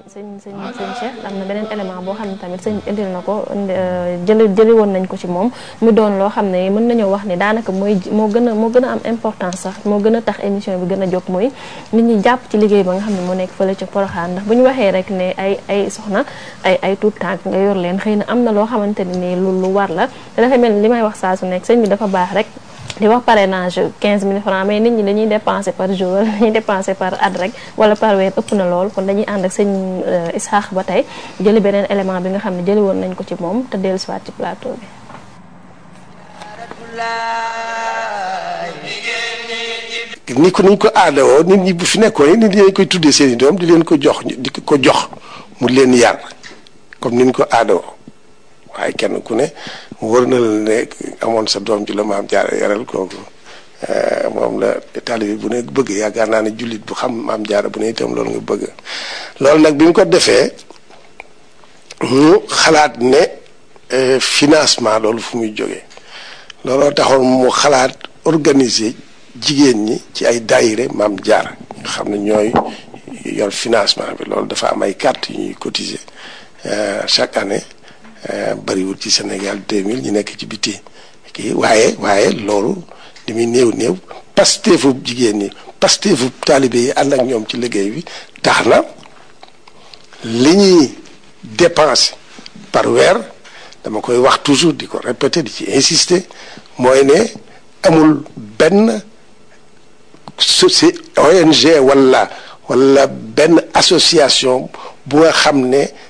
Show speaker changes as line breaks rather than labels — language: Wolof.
sëñ sëñ sëñ Cheikh am na beneen élément boo xam ne tamit sëñ indil na ko jëli jëli woon nañ ko ci moom mu doon loo xam ne mën nañoo wax ni daanaka mooy moo gën a moo gën a am importance sax moo gën a tax émission bi gën a jóg mooy nit ñi jàpp ci liggéey ba nga xam ne moo nekk fële ca Porokhane ndax bu ñu waxee rek ne ay ay soxna ay ay tuut tànk nga yor leen xëy na am na loo xamante ne nii lu lu war la te dafa mel ni li may wax saa su nekk sëñ bi dafa baax rek di wax parrainage 15 000 francs mais nit ñi dañuy dépenser par jour wala dañuy dépenser par at rek wala par weer ëpp na lool kon dañuy ànd ak sëñ Isaax ba tey jëli beneen élément bi nga xam ne jëli woon nañ ko ci moom te dellu siwaat ci plateau bi
ni ko niñ ko aadawoo nit ñi bu fi nekkoon nit ñi dañ koy tuddee seen i doom di leen ko jox di ko jox mu leen yar comme niñ ko aadawoo waaye kenn ku ne wër na la ne amoon sa doom ji la maam jaara yaral kooku moom la taalibe bu ne bëgg yaakaar naa ne jullit bu xam maam jaara bu ne itam loolu nga bëgg loolu nag bi mu ko defee mu xalaat ne financement loolu fu muy jógee looloo taxoon mu xalaat organiser jigéen ñi ci ay daayire maam jaara nga xam ne ñooy yor financement bi loolu dafa am ay carte yu ñuy cotiser chaque année bariwul ci Sénégal 2000 ñu nekk ci biti kii waaye waaye loolu li muy néew néew pasteefu jigéen ñi pasteefu taalibe yi ànd ak ñoom ci liggéey bi tax na li ñuy dépenser par weer dama koy wax toujours di ko répéter di ci insister mooy ne amul benn soci ONG wala wala benn association bu nga xam ne